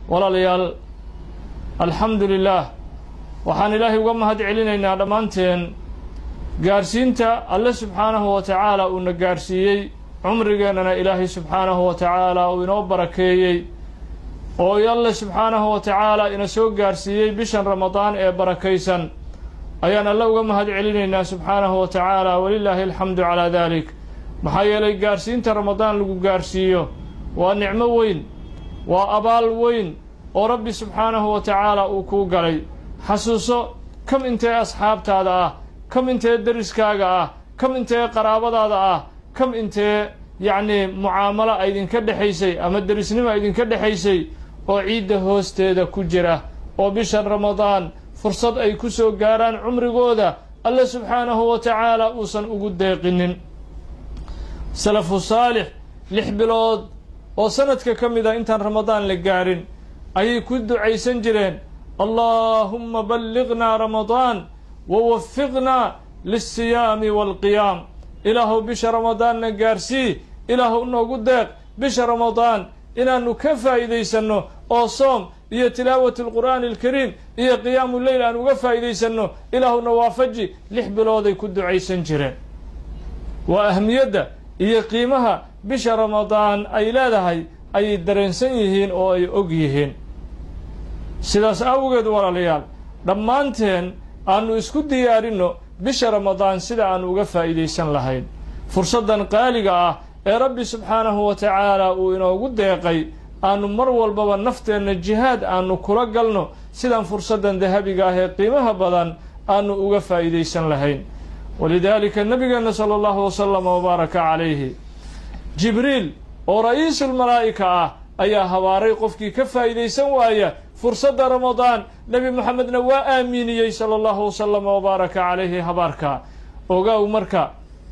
walaalayaal alxamdu lilaah waxaan ilaahay uga mahad celinaynaa dhammaanteen gaarsiinta alle subxaanahu wa tacaala uuna gaarsiiyey cumrigeennana ilaahay subxaanahu wa tacaala uu inoo barakeeyey oo alle subxaanahu wa tacaala ina soo gaarsiiyey bishan ramadaan ee barakaysan ayaan alle uga mahad celinaynaa subxaanahu wa tacaala walilaahi alxamdu calaa dalik maxaa yeelay gaarsiinta ramadaan lagu gaarsiiyo waa nicmo weyn waa abaal weyn oo rabbi subxaanahu wa tacaala uu kuu galay xasuuso kam intee asxaabtaada ah kam intee deriskaaga ah kam intee qaraabadaada ah kam intee yacnii mucaamalo a idinka dhexaysay ama derisnimo a idinka dhexaysay oo ciidda hoosteeda ku jira oo bishan ramadaan fursad ay ku soo gaaraan cumrigooda alle subxaanahu wa tacaala uusan ugu deeqinin salafu saalix lix bilood oo sanadka ka mid a intaan ramadaan la gaarin ayay ku ducaysan jireen allaahumma balliqnaa ramadaan wa wafiqnaa lilsiyaami waalqiyaam ilaahuw bisha ramadaanna gaarsii ilaahuw noogu deeq bisha ramadaan inaannu ka faa'iidaysanno oo soom iyo tilaawat alqur'aani alkariim iyo qiyaamu leyl aan uga faa'iidaysanno ilaahuna waafaji lix bilooday ku ducaysan jireen waa ahmiyadda iyo qiimaha bisha ramadaan ay leedahay ayay dareensan yihiin oo ay og yihiin sidaas awgeed walaalayaal dhammaanteen aannu isku diyaarinno bisha ramadaan sida aannu uga faa'iidaysan lahayn fursaddan qaaliga ah ee rabbi subxaanahu wa tacaala uu inoogu deeqay aannu mar walbaba nafteenna jihaad aannu kula galno sidaan fursaddan dahabiga ah ee qiimaha badan aannu uga faa'iidaysan lahayn walidaalika nabigeenna sala allahu wasalama wabaaraka calayhi jibriil oo ra'iisulmalaa'ika ah ayaa habaaray qofkii ka faa'iidaysan waaya fursadda ramadaan nebi moxamedna waa aaminiyey sala allahu wasalama wabaaraka calayhi habaarka ogaaw marka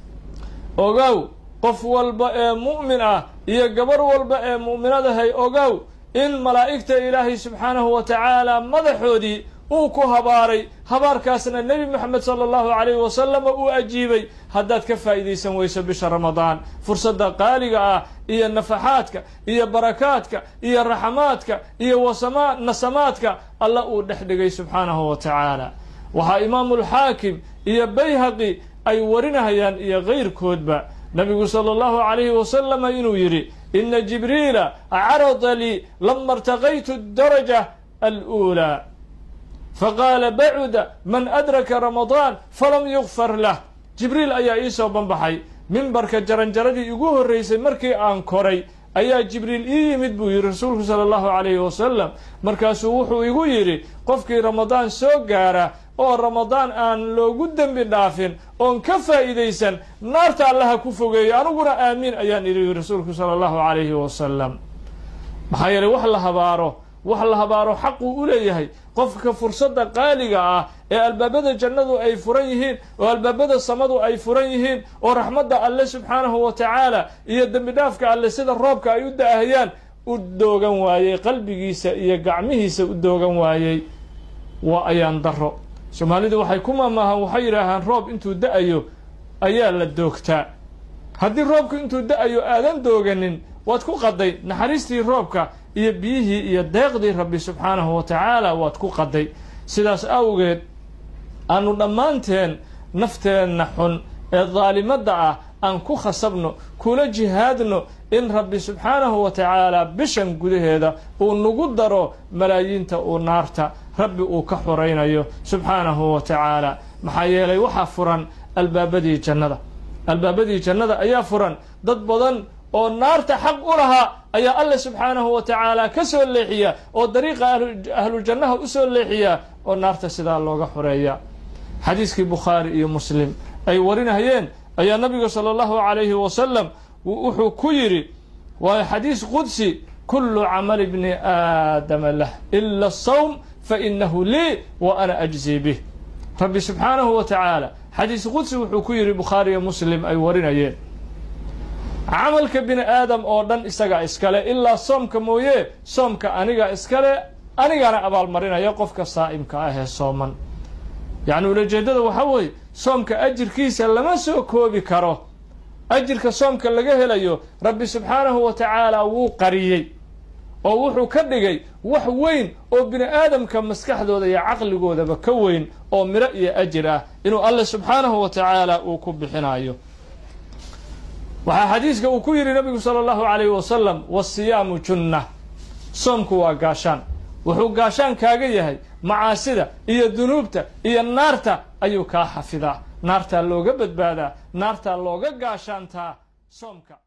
ogaaw qof walba ee mu'min ah iyo gabarh walba ee mu'minadahay ogaaw in malaa'igta ilaahay subxaanahu wa tacaala madaxoodii uu ku habaaray habaarkaasna nebi moxamed sala allahu calayhi wasalama uu ajiibay haddaad ka faa'iidaysan weyso bisha ramadaan fursadda qaaliga ah iyo nafaxaadka iyo barakaadka iyo raxamaadka iyo wasama nasamaadka alla uu dhex dhigay subxaanahu wa tacaala waxaa imaamulxaakim iyo bayhaqi ay warinahayaan iyo kayrkoodba nabigu sala allahu calayhi wasalama inuu yidhi ina jibriila carada lii lama irtaqaytu daraja aluulaa faqaala bacuda man adraka ramadaan falam yukfar lah jibriil ayaa ii soo banbaxay mimbarka jaranjaradii igu horreysay markii aan koray ayaa jibriil ii yimid buu yidhi rasuulku sala allahu calayhi wasalam markaasuu wuxuu igu yidhi qofkii ramadaan soo gaara oo ramadaan aan loogu dembi dhaafin oon ka faa'iidaysan naarta allaha ku fogeeyo aniguna aamiin ayaan idhi rasuulku sala allahu calayhi wasalam maxaa yeeley wax la habaaro wax la habaaro xaquu u leeyahay qofka fursadda qaaliga ah ee albaabada jannadu ay furan yihiin oo albaabada samadu ay furan yihiin oo raxmadda alle subxaanahu wa tacaala iyo dembi dhaafka alle sida roobka ay u da'ahayaan u doogan waayey qalbigiisa iyo gacmihiisa u doogan waayey waa ayaan daro soomaalidu waxay ku maamaahaan waxay yidhaahaan roob intuu da-ayo ayaa la doogtaa haddii roobku intuu da-ayo aadan dooganin waad ku qaday naxariistii roobka iyo biyihii iyo deeqdii rabbi subxaanahu wa tacaala waad ku qaday sidaas awgeed aanu dhammaanteen nafteenna xun ee daalimadda ah aan ku khasabno kula jihaadno in rabbi subxaanahu wa tacaala bishan gudaheeda uu nagu daro malaayiinta uu naarta rabbi uu ka xoraynayo subxaanahu wa tacaala maxaa yeelay waxaa furan albaabadii jannada albaabadii jannada ayaa furan dad badan oo naarta xaq u lahaa ayaa alle subxaanahu wa tacaala ka soo leexiya oo dariiqa ahlujannaha u soo leexiya oo naarta sidaa looga xoreeya xadiiskii bukhaari iyo muslim ay warinayeen ayaa nabiga sala allahu calayhi wasalam wuxuu ku yidhi waa xadiis qudsi kullu camali bni aadama lah ila asawm fainahu lii wa ana ajzii bih rabbi subxaanahu wa tacaala xadiis qudsi wuxuu ku yidhi bukhaari iyo muslim ay warinayeen camalka bini aadam oo dhan isaga iskale ilaa soomka mooye soomka aniga iskale anigana abaalmarinaya qofka saa'imka ah ee sooman yacni ulajeeddada waxaa weeye soomka ajirkiisa lama soo koobi karo ajirka soomka laga helayo rabbi subxaanahu wa tacaala wuu qariyey oo wuxuu ka dhigay wax weyn oo bini aadamka maskaxdooda iyo caqligoodaba ka weyn oo miro iyo ajir ah inuu alle subxaanahu wa tacaala uu ku bixinayo waxaa xadiiska uu ku yidhi nabigu sala allahu calayhi wasalam wasiyaamu junna soomku waa gaashaan wuxuu gaashaan kaaga yahay macaasida iyo dunuubta iyo naarta ayuu kaa xafidaa naartaa looga badbaadaa naartaa looga gaashaantaa soomka